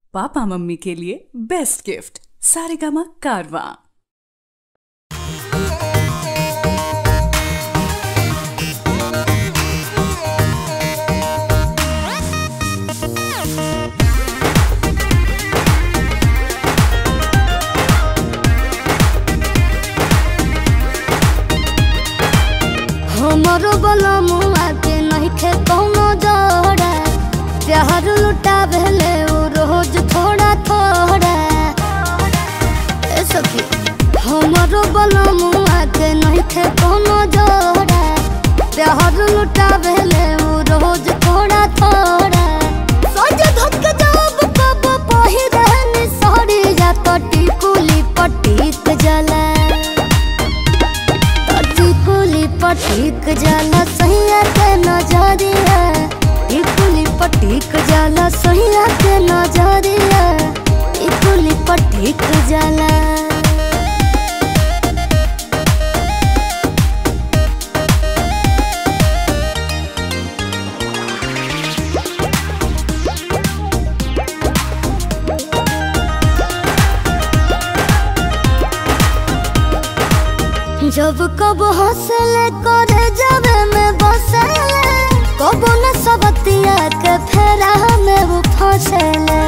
papa mummy के लिए best gift Saregama कारवा हमरो बलमुआ के नइखे कौनो जोड़ा प्यार लुटा भेले उ रोज थोड़ा थोड़ा ए सखी हमरो बलमुआ के नइखे कौनो जोड़ा प्यार लुटा भेले उ रोज थोड़ा थोड़ा सोच धक जब कब पहिरन सड़ी जा कटी कुली पटीक जला टिकुली पटीक जाला सैया के नजरिया टिकुली पटीक जाला सैया के नजरिया टिकुली पटीक जाला जब कब हंसले करे जावे में बसले कब न सबतिया के फेरा में वो फंसले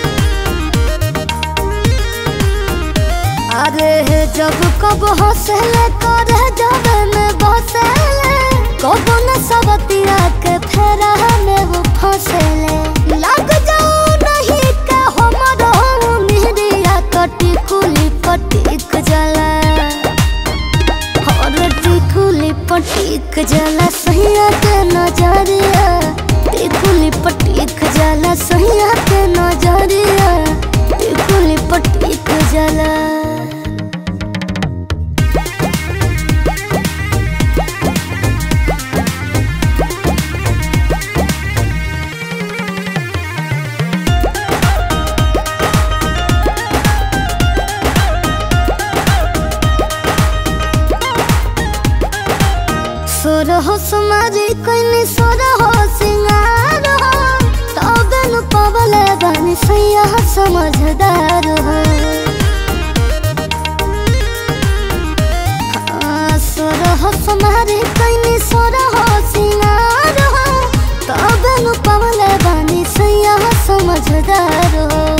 अरे जब कब हंसले करे जावे में बसले कब न सबतिया के फेरा में वो फंसले लग जाओ नहीं के हमरो मिहरिया कटी कुली पटीक जला और टिकुली पटीक जाला सैया के नजरिया टिकुली पटीक जाला सैया के नजरिया टिकुली पटीक जाला सोर हो समारी कोइनी सोर हो सिंगार हो तबे नु पवले बानी सैया समझदार हो हाँ, सोर हो समारी कोइनी सोर हो सिंगार हो तबे नु पवले बानी सैया समझदार हो